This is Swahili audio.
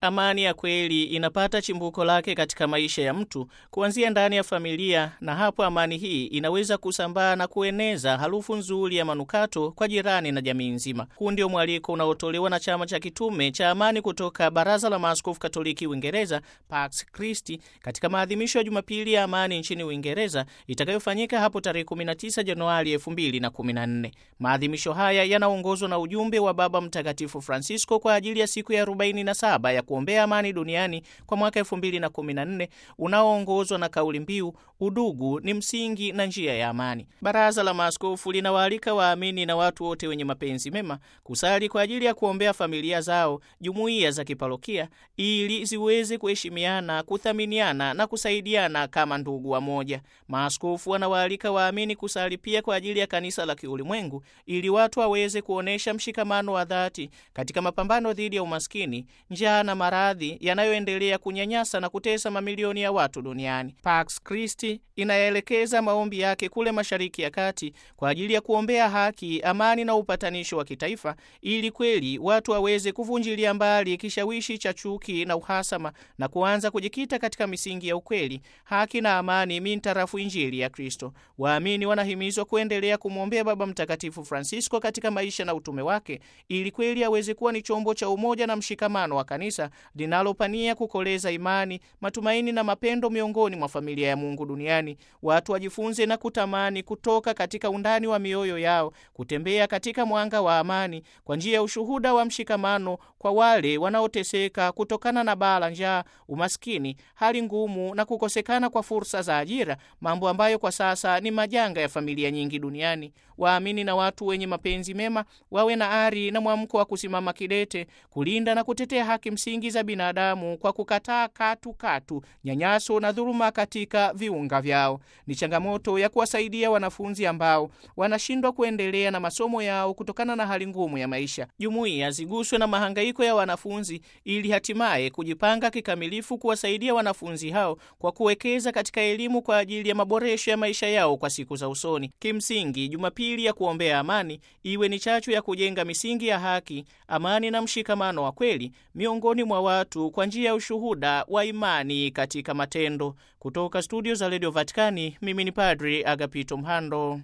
Amani ya kweli inapata chimbuko lake katika maisha ya mtu kuanzia ndani ya familia, na hapo amani hii inaweza kusambaa na kueneza harufu nzuri ya manukato kwa jirani na jamii nzima. Huu ndio mwaliko unaotolewa na chama cha kitume cha amani kutoka Baraza la Maaskofu Katoliki Uingereza, Pax Christi, katika maadhimisho ya Jumapili ya amani nchini Uingereza itakayofanyika hapo tarehe 19 Januari 2014. Maadhimisho haya yanaongozwa na ujumbe wa Baba Mtakatifu Francisco kwa ajili ya siku ya 47 ya kuombea amani duniani kwa mwaka 2014 unaoongozwa na kauli mbiu udugu ni msingi na njia ya amani. Baraza la Maaskofu linawaalika waamini na watu wote wenye mapenzi mema kusali kwa ajili ya kuombea familia zao, jumuiya za kiparokia ili ziweze kuheshimiana, kuthaminiana na kusaidiana kama ndugu wa moja. Maaskofu wanawaalika waamini kusali pia kwa ajili ya kanisa la kiulimwengu ili watu waweze kuonyesha mshikamano wa dhati katika mapambano dhidi ya umaskini, njaa na maradhi yanayoendelea kunyanyasa na kutesa mamilioni ya watu duniani. Pax Christi inaelekeza maombi yake kule Mashariki ya Kati kwa ajili ya kuombea haki, amani na upatanisho wa kitaifa ili kweli watu waweze kuvunjilia mbali kishawishi cha chuki na uhasama na kuanza kujikita katika misingi ya ukweli, haki na amani mintarafu Injili ya Kristo. Waamini wanahimizwa kuendelea kumwombea Baba Mtakatifu Francisco katika maisha na utume wake ili kweli aweze kuwa ni chombo cha umoja na mshikamano wa kanisa linalopania kukoleza imani, matumaini na mapendo miongoni mwa familia ya Mungu duniani. Watu wajifunze na kutamani kutoka katika undani wa mioyo yao kutembea katika mwanga wa amani kwa njia ya ushuhuda wa mshikamano kwa wale wanaoteseka kutokana na baa la njaa, umaskini, hali ngumu na kukosekana kwa fursa za ajira, mambo ambayo kwa sasa ni majanga ya familia nyingi duniani. Waamini na watu wenye mapenzi mema wawe na ari na mwamko wa kusimama kidete kulinda na kutetea haki msingi za binadamu kwa kukataa katu katu nyanyaso na dhuluma katika viunga vyao. Ni changamoto ya kuwasaidia wanafunzi ambao wanashindwa kuendelea na masomo yao kutokana na hali ngumu ya maisha. Jumuiya ziguswe na mahangaiko ya wanafunzi ili hatimaye kujipanga kikamilifu kuwasaidia wanafunzi hao kwa kuwekeza katika elimu kwa ajili ya maboresho ya maisha yao kwa siku za usoni. Kimsingi, Jumapili ya kuombea amani iwe ni chachu ya kujenga misingi ya haki, amani na mshikamano wa kweli miongoni mwa watu kwa njia ya ushuhuda wa imani katika matendo. Kutoka studio za Radio Vatikani, mimi ni Padri Agapito Mhando.